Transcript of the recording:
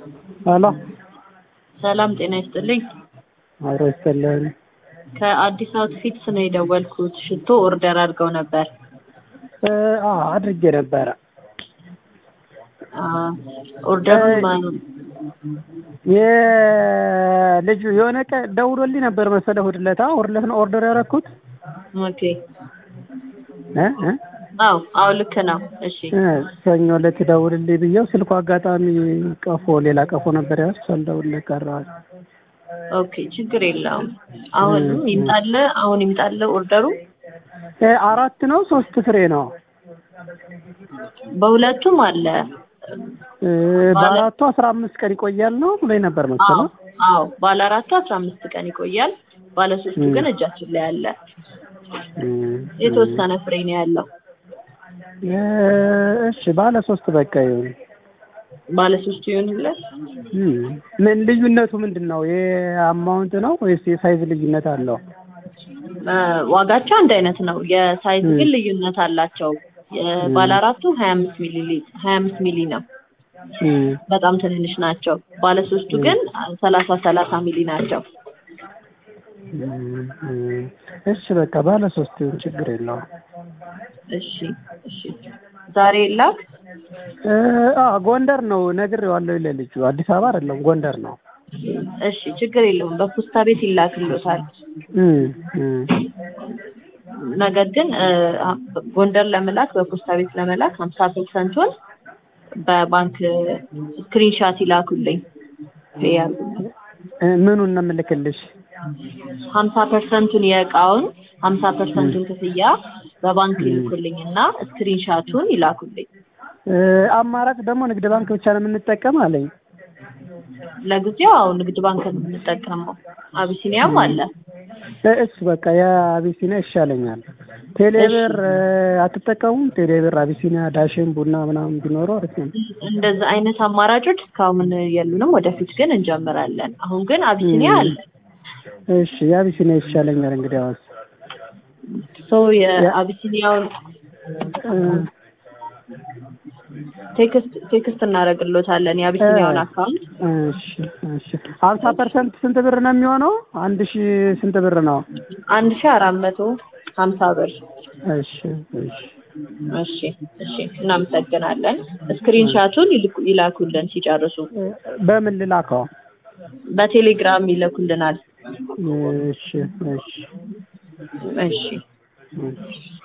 ሄሎ ሰላም ጤና ይስጥልኝ። አብሮ ይስጥልን። ከአዲስ አውትፊትስ ነው የደወልኩት። ሽቶ ኦርደር አድርገው ነበር። እ አዎ አድርጌ ነበረ። አ ኦርደሩን ማን የልጁ የሆነ ቀን ደውሎልኝ ነበር መሰለህ እሑድ ዕለት እሑድ ዕለት ነው ኦርደር ያደረኩት ኦኬ። እ እ አዎ አዎ ልክ ነው። እሺ እ ሰኞ ዕለት ደውልልኝ ብዬው ስልኩ አጋጣሚ ቀፎ ሌላ ቀፎ ነበር ያዝ ሳልደውልልህ ቀረሁ። ኦኬ ችግር የለውም። አሁን ይምጣለ አሁን ይምጣለ ኦርደሩ እ አራት ነው ሶስት ፍሬ ነው። በሁለቱም አለ። እ በአራቱ አስራ አምስት ቀን ይቆያል ነው ብሎኝ ነበር አዎ መሰለህ። አዎ ባለ አራቱ አስራ አምስት ቀን ይቆያል። ባለ ሶስቱ ግን እጃችን ላይ አለ። እ የተወሰነ ፍሬ ነው ያለው። እ እሺ ባለ ሶስት በቃ ይሁን። ባለ ሶስቱ ይሆንለት። እ ምን ልዩነቱ ምንድን ነው? የአማውንት ነው ወይስ የሳይዝ ልዩነት አለው? እ ዋጋቸው አንድ አይነት ነው። የሳይዝ ግን ልዩነት አላቸው። ባለ አራቱ ሀያ አምስት ሚሊ ሊት- ሀያ አምስት ሚሊ ነው። እ በጣም ትንንሽ ናቸው። ባለ ሶስቱ ግን ሰላሳ ሰላሳ ሚሊ ናቸው። እ እ እሺ በቃ ባለ ሶስት ይሁን ችግር የለውም። እሺ እሺ ዛሬ ላክ። እ አዎ ጎንደር ነው ነግሬዋለሁ ለልጁ አዲስ አበባ አይደለም ጎንደር ነው። እሺ ችግር የለውም። በፖስታ ቤት ይላክልዎታል። እ እ ነገር ግን እ ጎንደር ለመላክ በፖስታ ቤት ለመላክ ሀምሳ ፐርሰንቱን በባንክ ስክሪንሻት ይላኩልኝ። ፔይ ያርጉልኝ። እ ምኑን ነው የምልክልሽ? ሀምሳ ፐርሰንቱን የእቃውን ሀምሳ ፐርሰንቱን ክፍያ በባንክ ይልኩልኝ እና ስክሪንሻቱን ይላኩልኝ። እ አማራጭ ደግሞ ንግድ ባንክ ብቻ ነው የምንጠቀም አለኝ። ለጊዜው አዎ ንግድ ባንክ ነው የምንጠቀመው። አቢሲኒያም አለ። እ እሱ በቃ የአቢሲኒያ ይሻለኛል። ቴሌብር እ አትጠቀሙም? ቴሌብር፣ አቢሲኒያ፣ ዳሽን፣ ቡና ምናምን ቢኖረው አሪፍ ነው። እንደዛ አይነት አማራጮች እስካሁን የሉንም። ወደፊት ግን እንጀምራለን። አሁን ግን አቢሲኒያ አለ። እሺ የአቢሲኒያ ይሻለኛል እንግዲህ አዋስ ሶ የአቢሲኒያውን እ ቴክስት ቴክስት እናደርግሎታለን የአቢሲኒያውን አካውንት እሺ እሺ ሀምሳ ፐርሰንት ስንት ብር ነው የሚሆነው? አንድ ሺ ስንት ብር ነው? አንድ ሺ አራት መቶ ሀምሳ ብር። እሺ እሺ እሺ እሺ እናመሰግናለን። ስክሪንሻቱን ይልኩ- ይላኩልን ሲጨርሱ። እ በምን ልላከው? በቴሌግራም ይልኩልናል። እሺ እሺ እሺ እሺ